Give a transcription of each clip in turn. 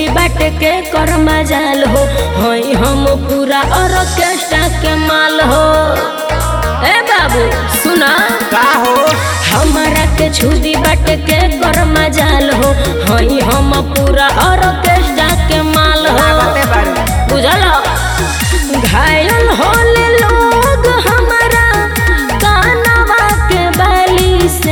बाट के कर मजाल हो हई हम पूरा ऑर्केस्ट्रा के माल हो ए बाबू सुना का हो हमारा के छुदी बाट के कर मजाल हो हई हम पूरा ऑर्केस्ट्रा के माल हो लागते बारू बुझल घायल होले लोग हमारा कानवा के बाली से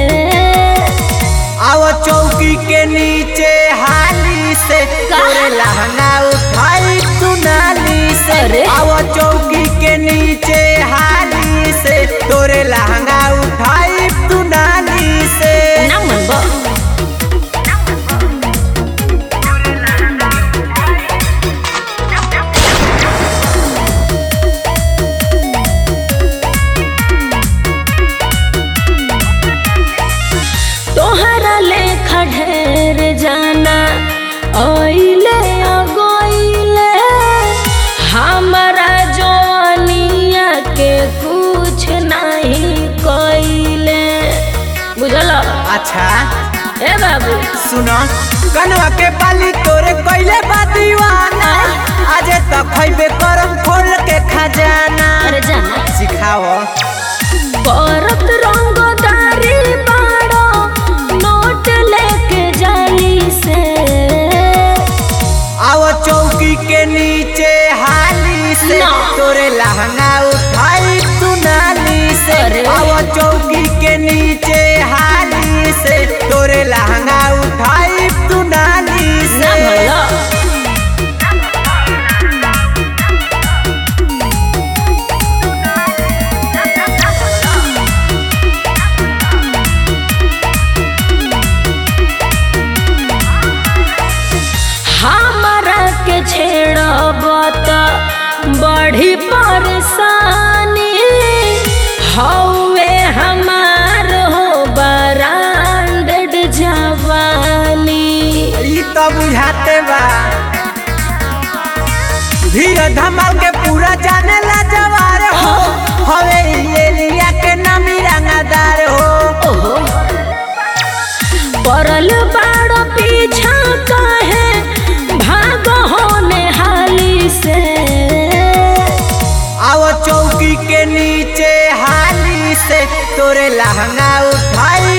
आओ चौकी के नीचे हाली से तोरे लहंगा उठाई तू नाली से अरे। आओ चौकी के नीचे हाली से तोरे लहंगा उठाई तू नाली से ना मनबो तोहरा लेखा ढेर जाना ओइले अगोइले हमरा जवानिया के कुछ नहीं कइले बुझल अच्छा ए बाबू सुनो कनवा के बाली तोरे कोइले बा दीवाना आज तक खइबे करम खोल के खजाना अरे जाना सिखाओ बरत रंगदारी बाड़ो नोट लेके जाली से आओ चौकी के नीचे हाली से ना। तोरे लहंगा उठाई तू नाली से अरे। आओ चौकी के नीचे हाली से तोरे लहंगा उठाई तू नाली ना से भला हमरा के छेड़ब त बड़ी परेशानी हौवे हमार हो ब्रांडेड जवानी ई तो बुझाते बा धीरे धमाल के पूरा जाने ला जवार हो हवे ये लिया के नामी रंगदार हो ओहो पड़ल बाड़ पीछा काहे भाग होने हाली से आओ चौकी के नीचे हाली से तोरे लहंगा उठाई